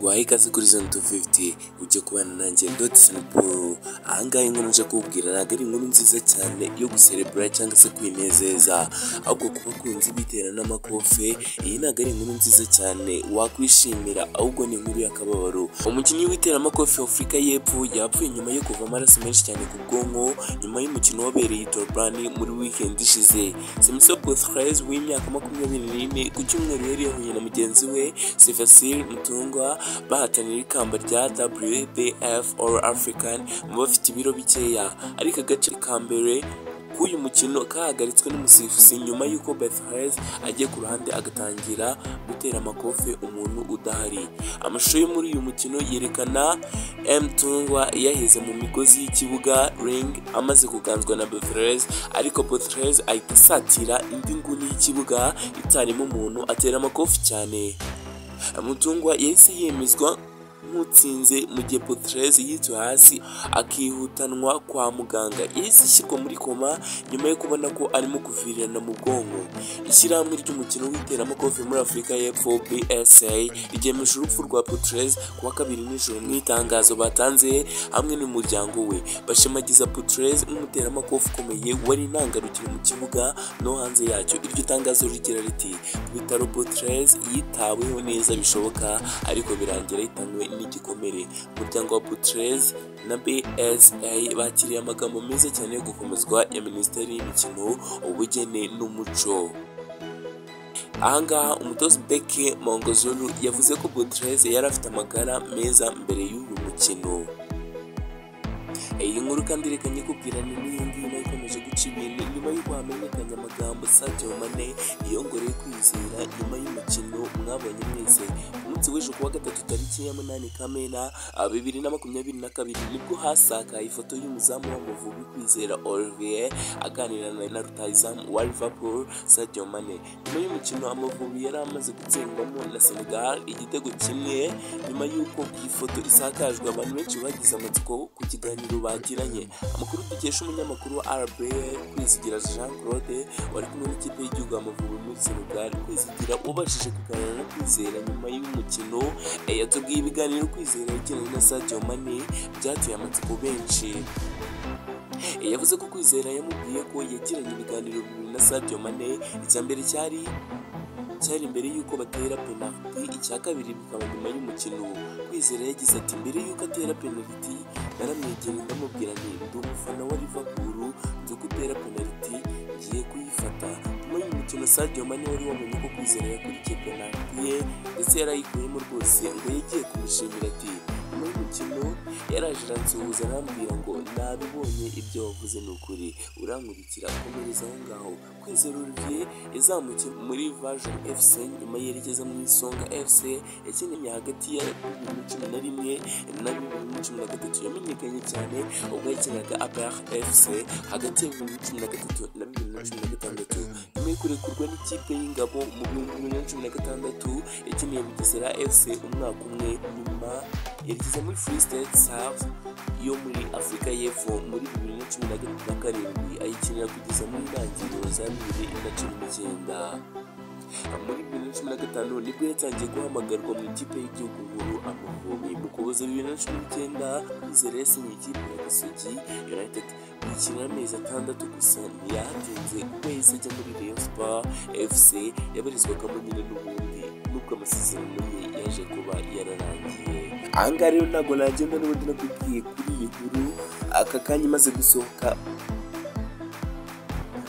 waha ikaze kuri zone tu fifuti ujye kubana nanjye doti saniporo aha ngaha inkuru nje kubwira ntabwo ari inkuru nziza cyane yo guserebura cyangwa se kwinezeza ahubwo ku bakunzi bitera n'amakofe iyi ntabwo ari inkuru nziza cyane wakwishimira ahubwo ni inkuru y'akababaro umukinnyi w'iteramakofe w'afurika y'epfo yapfuye nyuma yo kuva amaraso menshi cyane ku bwonko nyuma y'umukino wabereye i Durban muri weekend ishize Simiso Poitras w'imyaka makumyabiri n'ine ku cyumweru yari yahuye na mugenzi we Sivasir Mutungwa bahatanira ikamba rya WBF All African mu bafite ibiro bikeya ariko agace ka mbere k'uyu mukino kahagaritswe n'umusifuzi nyuma y'uko Beth Hayes agiye ku ruhande agatangira gutera amakofe umuntu udahari amashusho yo muri uyu mukino yerekana M Tungwa yaheze mu migozi y'ikibuga ring amaze kuganzwa na Beth Hayes ariko Beth Hayes ahita asatira indi nguni y'ikibuga itarimo umuntu atera amakofi cyane Mutungwa yahise yemezwa nk'utsinze mu gihe Potreze yituye hasi akihutanwa kwa muganga yahise ishyirwa muri koma nyuma yo kubona ko arimo kuvirirana mu bwonko ishyirahamwe ry'umukino w'iteramakofe muri afurika y'epfo bsa ryemeje urupfu rwa Potreze kuwa kabiri nijoro mu itangazo batanze hamwe n'umuryango we bashimagiza Potreze nk'umuteramakofe ukomeye wari intangarugero mu kibuga no hanze yacyo iryo tangazo rigira riti ku bitaro Potreze yitaweho neza bishoboka ariko birangira yitanywe n'igikomere umuryango wa Butreze na BSA bakiriye amagambo meza cyane yo gukomezwa ya Minisiteri y'Imikino Ubugeni n'Umuco ahangaha umutoza Beke Mongozuru yavuze ko Butreze yari afite amagara meza mbere y'uyu mukino iyi nkuru kandi reka nyikubwirane n'iyindi nyuma ikomeje guca ibintu nyuma y'uko hamenyekanye amagambo Sadio Mane yongoreye kwizera nyuma y'umukino mwabonye mwese munsi w'ejo kuwa gatatu tariki ya munani Kamena bibiri na makumyabiri na kabiri nibwo hasakaye ifoto y'umuzamu w'Amavubi Kwizera Olivier aganira na rutayizamu wa Liverpool Sadio Mane nyuma y'umukino Amavubi yari amaze gutsindwamo na Senegal igitego kimwe nyuma y'uko iyi foto isakajwe abantu benshi bagize amatsiko ku kiganiro bagiranye amakuru dukesha umunyamakuru wa RBA Kwizigira Jean Claude wari kumwe n'ikipe y'igihugu Amavubi muri Senegal Kwizigira ubashije kuganira na Kwizera nyuma y'umukino yatubwiye ibiganiro Kwizera yagiranye na Sadio Mane byateye amatsiko benshi yavuze ko Kwizera yamubwiye ko yagiranye ibiganiro bibiri na Sadio Mane icya mbere cyari cyari mbere y'uko batera penaliti icya kabiri bikaba nyuma y'umukino kwizera yagize ati mbere y'uko atera penaliti naramwegera ndamubwira nti ndi umufana wa Liverpool nzi ko utera penaliti ngiye kuyifata nyuma y'umukino Sadio Mane wari wamenye ko kwizera yakurikiye penaliti ye ndetse yarayikuyemo rwose ngo yagiye kumushimira ati nyuma y'umukino yaraje aransuhuza arambwira ngo nabibonye ibyo wavuze ni ukuri urankurikira komereza aho ngaho kwizera urugiye yazamukiye muri vajoni fc nyuma yerekeza mu isonga fc yakinanye hagati ya bibiri na cumi na rimwe na bibiri na cumi na gatatu yamenyekanye cyane ubwo yakinaga apr fc hagati ya bibiri na cumi na gatatu na bibiri na cumi na gatandatu nyuma yo kurekurwa n'ikipe y'ingabo mu bihumbi bibiri na cumi na gatandatu yakineye bugesera fc umwaka umwe nyuma yerekeza muri free state south yo muri afurika y'epfo muri bibiri na cumi na karindwi ayikinira kugeza mu ntangiriro za bibiri na cumi n'icyenda muri bibiri na cumi na gatanu nibwo yatangiye guhamagarwa mu ikipe y'igihugu nkuru amavubi mu kuboza bibiri na cumi n'icyenda kwizera yasinye ikipe ya gasogi united gukina amezi atandatu gusa ntiyahatinze kuko yahise ajya muri rayon sport fc yabarizwagamo nyine n'ubundi nubwo amasezerano ye yaje kuba yararangiye ahangaha rero ntabwo nagenda n'ubundi nakubwiye kuri iyi nkuru aka kanya imaze gusohoka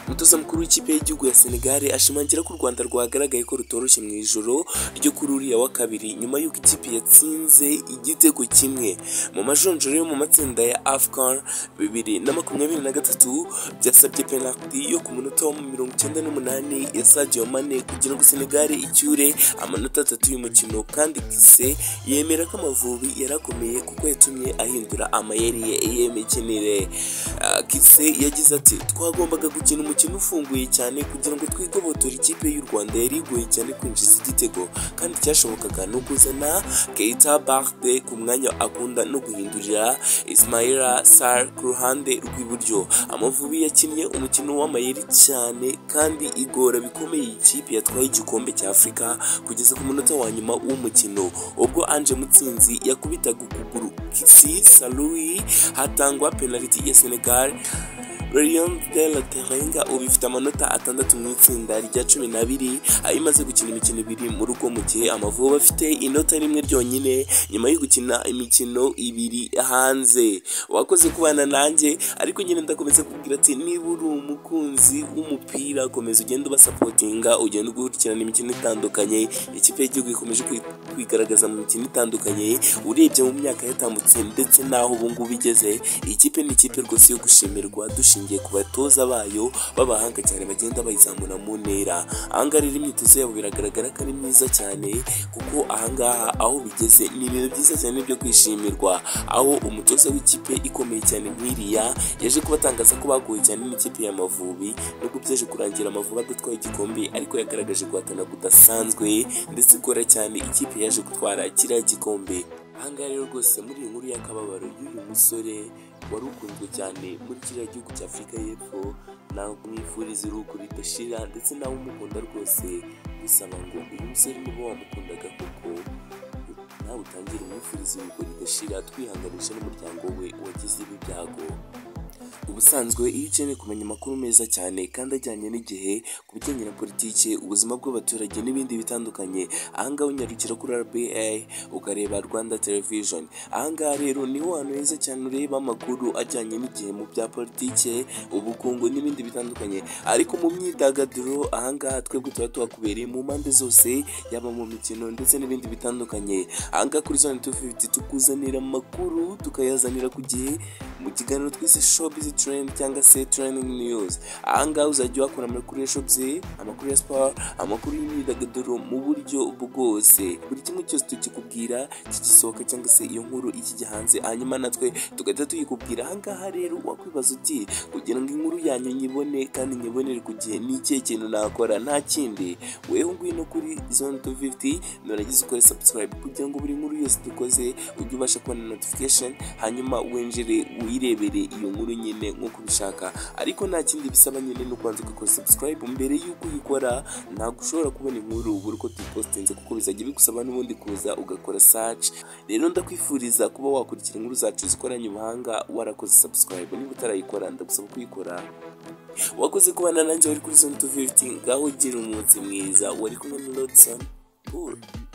umutoza mukuru w'ikipe y'igihugu ya Senegal ashimangira ko u Rwanda rwagaragaye ko rutoroshye mu ijoro ryo kuri uriya wa kabiri nyuma y'uko ikipe yatsinze igitego kimwe mu majonjoro yo mu matsinda ya Afcon bibiri na makumyabiri na gatatu byasabye penaliti yo ku munota wa mirongo icyenda n'umunani ya Sadio Mane kugira ngo Senegal icyure amanota atatu y'umukino kandi Kise yemera ko Amavubi yarakomeye kuko yatumye ahindura amayeri ye y'imikinire Kise yagize ati twagombaga gukina umukino umukino ufunguye cyane kugira ngo twigobotore ikipe y'u rwanda yari igoye cyane kwinjiza igitego kandi cyashobokaga no kuzana keita barde ku mwanya akunda no guhindurira ismaila sar ku ruhande rw'iburyo amavubi yakinnye umukino w'amayeri cyane kandi igora bikomeye iyi kipe yatwaye igikombe cya afurika kugeza ku munota wa nyuma w'umukino ubwo anje mutsinzi yakubitaga ukuguru kisi salui hatangwa penaliti ya senegal Lyon de la Terenga ubu ifite amanota atandatu mu itsinda rya cumi n'abiri aho imaze gukina imikino ibiri mu rugo mu gihe Amavubi afite inota rimwe ryonyine nyuma yo gukina imikino ibiri hanze wakoze kubana nanjye ariko nyine ndakomeza kubwira ati niba uri umukunzi w'umupira komeza ugenda ubasapotinga ugenda ukurikirana imikino itandukanye ikipe y'igihugu ikomeje kwi- kwigaragaza mu mikino itandukanye urebye mu myaka yatambutse ndetse n'aho ubungubu igeze ikipe ni ikipe rwose yo gushimirwa dushingiye ku batoza bayo b'abahanga cyane bagenda bayizamura mu ntera ahangaha rero imyitozo yabo biragaragara ko ari myiza cyane kuko ahangaha aho bigeze ni ibintu byiza cyane byo kwishimirwa aho umutoza w'ikipe ikomeye cyane nk'iriya yaje kubatangaza ko bagoye cyane n'ikipe y'amavubi nubwo byaje kurangira amavubi adatwaye igikombe ariko yagaragaje guhatana kudasanzwe ndetse ikora cyane ikipe yaje gutwara kiriya gikombe ahangaha rero rwose muri iyi nkuru y'akababaro y'uyu musore wari ukunzwe cyane muri kiriya gihugu cya afurika y'epfo nawe mwifuriza uruhuko ridashira ndetse nawe umukunda rwose gusaba ngo uyu musore niba wamukundaga koko nawe utangire umwifuriza uruhuko ridashira twihanganisha n'umuryango we wagize ibi byago ubusanzwe iyo ukeneye kumenya amakuru meza cyane kandi ajyanye n'igihe ku bijyanye na politiki ubuzima bw'abaturage n'ibindi bitandukanye ahangaha unyarukira kuri rba ukareba rwanda television ahangaha rero niho hantu heza cyane ureba amakuru ajyanye n'igihe mu bya politiki ubukungu n'ibindi bitandukanye ariko mu myidagaduro ahangaha twebwe tuba tuhakubereye mu mpande zose yaba mu mikino ndetse n'ibindi bitandukanye ahangaha kuri zone 250 tukuzanira amakuru tukayazanira ku gihe mu kiganiro twise showbiz trend cyangwa se training news ahangaha uzajya wakura amakuru ya showbiz amakuru ya sport amakuru y'imyidagaduro mu buryo bwose buri kimwe cyose tukikubwira kigisohoka cyangwa se iyo nkuru ikijya hanze hanyuma natwe tugahita tuyikubwira ahangaha rero wakwibaza uti kugira ngo inkuru yanyu nyibone kandi nyibonere ku gihe ni ikihe kintu nakora nta kindi weho ngwino kuri zone 250 nuragize ukore subscribe kugira ngo buri nkuru yose dukoze ujye ubasha kubona notification hanyuma winjire wirebere iyo nkuru nyine nk'uko ubishaka ariko nta kindi bisaba nyine no kubanza ugakora subscribe mbere y'uko uyikora ntabwo ushobora kubona inkuru buri uko tuyipostinze kuko bizajya bigusaba n'ubundi kuza ugakora search rero ndakwifuriza kuba wakurikira inkuru zacu zikoranye ubuhanga warakoze subscribe niba utarayikora ndagusaba kuyikora wakoze kubana nanjye wari kuri zone 250 ngaho gira umunsi mwiza wari kumwe na Lodson Paul